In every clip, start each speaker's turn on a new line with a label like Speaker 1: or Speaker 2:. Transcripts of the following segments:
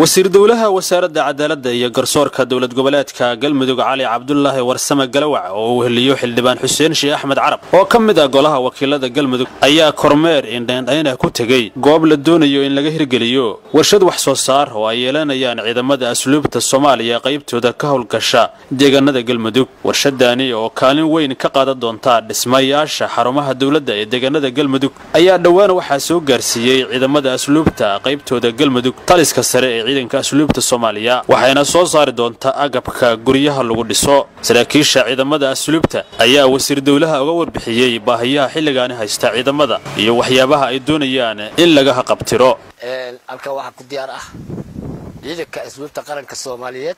Speaker 1: wasiir dowlaha wasaaradda cadaaladda iyo garsoorka dowlad goboleedka galmudug cali cabdulaahi warsame galawac oo uu heliyo xildhibaan xuseen sheekh axmed carab oo ka mid ah golaha wakiilada galmudug ayaa kormeer indhaindhaynah ku tegey goob la doonayo in laga hirgeliyo warshad wax soo saar oo ay yeelanayaan ciidamada asluubta soomaaliya qaybtooda ka howlgasha deegaanada galmudug warshadaani oo kaalin weyn ka qaadan doonta dhismayaasha xarumaha dowladda ee deegaanada galmudug ayaa dhowaan waxaa soo gaarsiiyey ciidamada asluubta qaybtooda galmudug taliska sare ee ciidanka asluubta soomaaliya waxayna soo saari doontaa agabka guryaha lagu dhiso saraakiisha ciidamada asluubta ayaa wasiir dowlaha uga warbixiyey baahiyaha xilligaani haysta ciidamada iyo waxyaabaha ay doonayaan in laga haqabtiro
Speaker 2: halkan waxaa ku diyaar ah ciidanka asluubta qaranka soomaaliyeed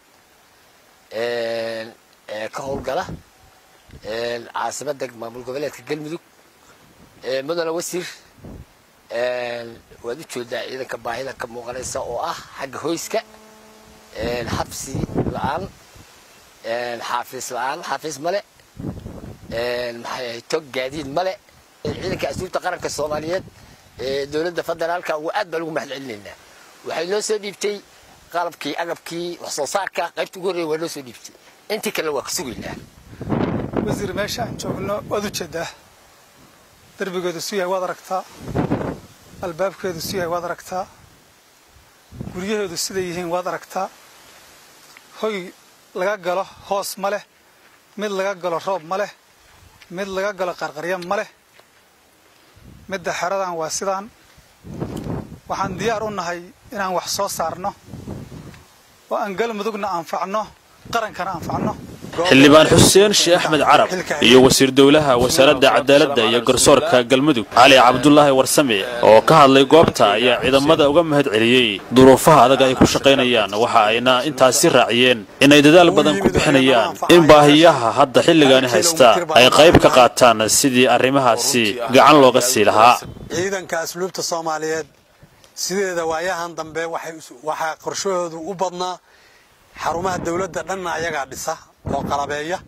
Speaker 2: ee ka howlgala caasimada maamul goboleedka galmudug mudane wasiir waad u jeedaa ciidanka baahida ka muuqanaysa oo ah xagga hoyska xabsi la-aan xaafiis la-aan xaafiis male maxay ahay tog gaadiid male ciidanka asluubta qaranka soomaaliyeed ee dowladda federaalka ugu aad baan ugu mahad celinaynaa waxay noo soo dhiibtay qalabkii agabkii wax soo saarka qaybta ugu horreya waa noo soo dhiibtay intii kalena waa ka sugaynaa
Speaker 3: wasiir meesha aan joogno waad u jeedaa derbigeedu su yahay waad aragtaa albaabkeedu su yahay waad aragtaa guryaheedu siday yihiin waad aragtaa hoy laga galo hoos ma leh mid laga galo roob ma leh mid laga galo qarqarya ma leh midda xeradan waa sidaan waxaan diyaar u nahay inaan wax soo saarno oo aan galmudugna anfacno qarankana anfacno
Speaker 1: xildhibaan xuseen sheekh axmed carab iyo wasiir dowlaha wasaaradda cadaaladda iyo garsoorka galmudug cali cabdulaahi warsame oo ka hadlay goobta ayaa ciidamada uga mahad celiyey duruufaha adag ay ku shaqaynayaan waxa ayna intaasi raaciyeen inay dadaal badan ku bixinayaan in baahiyaha hadda xilligaani haysta ay qayb ka qaataan sidii arrimahaasi gacan looga sii lahaa
Speaker 4: ciidanka asluubta soomaaliyeed sideeda waayahan dambe waxaa qorshahoodu u badnaa xarumaha dawladda dhanna ayagaa dhisa oo qalabeeya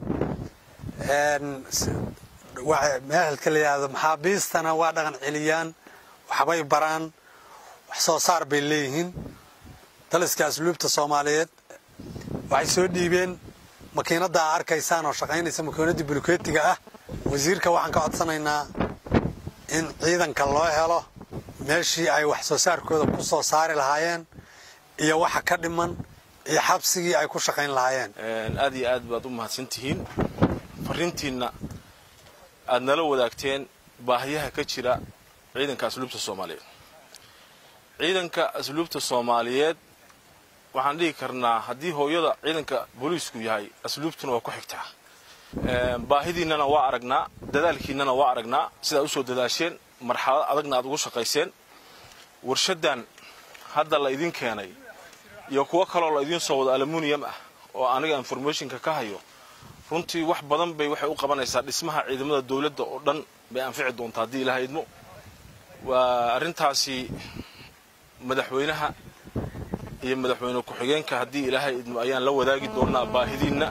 Speaker 4: meelka la yidhaahdo maxaabiistana waa dhaqan celiyaan waxbay baraan wax soo saar bay leeyihiin daliska asluubta soomaaliyeed waxay soo dhiibeen makiinadda aa arkaysaan oo shaqaynaysa makiinaddii buluketiga ah wasiirka waxaan ka codsanaynaa in ciidanka loo helo meeshii ay wax soo saarkooda ku soo saari lahaayeen iyo waxa ka dhiman iyo xabsigii ay ku shaqayn lahaayeen
Speaker 5: aad iyo aad baad u mahadsantihiin fariintiinna aad nala wadaagteen baahiyaha ka jira ciidanka asluubta soomaaliyeed ciidanka asluubta soomaaliyeed waxaan dhihi karnaa haddii hooyada ciidanka booliisku yahay asluubtuna waa ku xigtaa baahidiinnana waa aragnaa dadaalkiinnana waa aragnaa sidaad usoo dadaasheen marxalad adagna aad ugu shaqayseen warshaddan hadda la idin keenay iyo kuwo kaloo la idiin soo wado aluminium ah oo aniga informationka ka hayo runtii wax badan bay waxay u qabanaysaa dhismaha ciidamada dawladda oo dhan bay anfici doontaa haddii ilaha idmo waa arrintaasi madaxweynaha iyo madaxweyne ku-xigeenka haddii ilaahay idmo ayaan la wadaagi doonnaa baahidiinna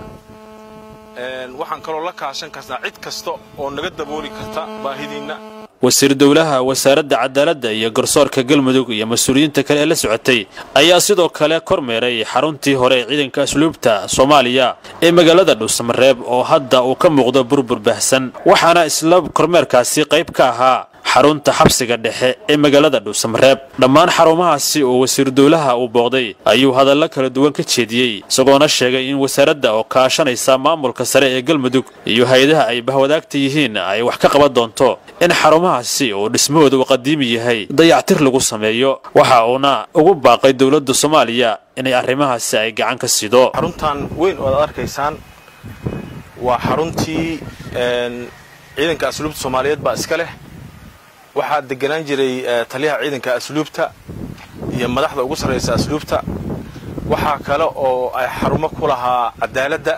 Speaker 5: waxaan kaloo la kaashan kartaa cid kasta oo naga dabooli karta baahidiinna
Speaker 1: wasiir dowlaha wasaaradda cadaaladda iyo garsoorka galmudug iyo mas-uuliyiinta kale ee la socotay ayaa sidoo kale kormeeray xaruntii hore ee ciidanka asluubta soomaaliya ee magaalada dhuusamareeb oo hadda uu ka muuqdo burbur baahsan waxaana isla kormeerkaasi qayb ka ahaa xarunta xabsiga dhexe ee magaalada dhuusamareeb dhammaan xarumahaasi oo wasiir dowlaha uu booqday ayuu hadallo kala duwan ka jeediyey isagoona sheegay in wasaaradda oo kaashanaysa maamulka sare ee galmudug iyo hay-adaha ay bahwadaagta yihiin ay wax ka qaban doonto in xarumahaasi oo dhismahooda uu qadiimi yahay dayactir lagu sameeyo waxa uuna ugu baaqay dowladda soomaaliya inay arrimahaasi ay gacan ka sido
Speaker 5: xaruntan weyn oo aad arkaysaan waa xaruntii ciidanka asluubta soomaaliyeed baa iska leh waxaa deganaan jiray taliyaha ciidanka asluubta iyo madaxda ugu sarraysa asluubta waxaa kale oo ay xarumo ku lahaa cadaaladda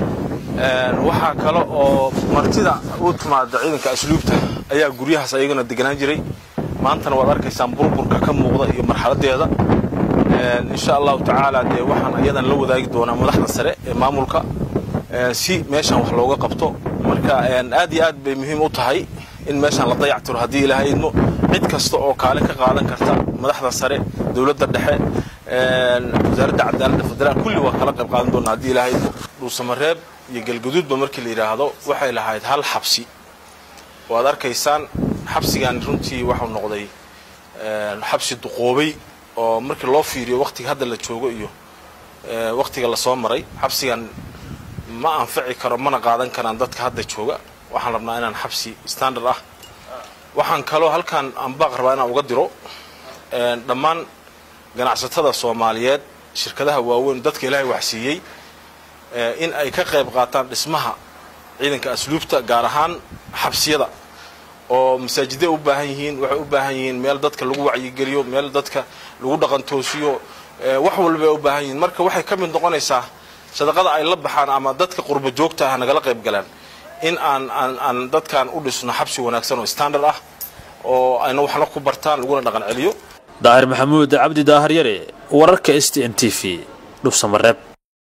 Speaker 5: waxaa kale oo martida u timaada ciidanka asluubta ayaa guryahaas ayagana deganaan jiray maantana waad arkaysaan burburka ka muuqda iyo marxaladeeda insha allahu tacaala dee waxaan ayadan la wadaagi doonaa madaxda sare ee maamulka si meeshan wax looga qabto marka aad iyo aad bay muhiim u tahay in meeshaan la dayactiro haddii ilaahay idmo cid kasta oo kaale ka qaadan karta madaxda sare dowladda dhexe wasaaradda cadaaladda federaal kulli waa kala qayb qaadan doonaa haddii ilaahay dhuusamareeb iyo galguduudba markii la yidhaahdo waxay lahayd hal xabsi waad arkaysaan xabsigan runtii waxau noqday xabsi duqoobay oo markii loo fiiriyo wakhtiga hadda la joogo iyo wakhtiga lasoo maray xabsigan ma anfaci karo mana qaadan karaan dadka hadda jooga waxaan rabnaa inaan xabsi standard ah waxaan kaloo halkaan anbaaq rabaa inaan uga diro dhammaan ganacsatada soomaaliyeed shirkadaha waaweyn dadka ilaahay waxsiiyey in ay ka qayb qaataan dhismaha ciidanka asluubta gaar ahaan xabsiyada oo masaajiday u baahan yihiin waxay u baahan yihiin meel dadka lagu wacyigeliyo meel dadka lagu dhaqantoosiyo wax walba ay u baahan yihiin marka waxay ka mid noqonaysaa sadaqada ay la baxaan ama dadka qurba joogta ah nagala qayb galaan in aan aan aan dadkan u dhisno xabsi wanaagsan oo standard ah oo ayna waxna ku bartaan laguna dhaqan celiyo
Speaker 1: daahir maxamuud cabdi daahir yare wararka s t n t v dhubsamareeb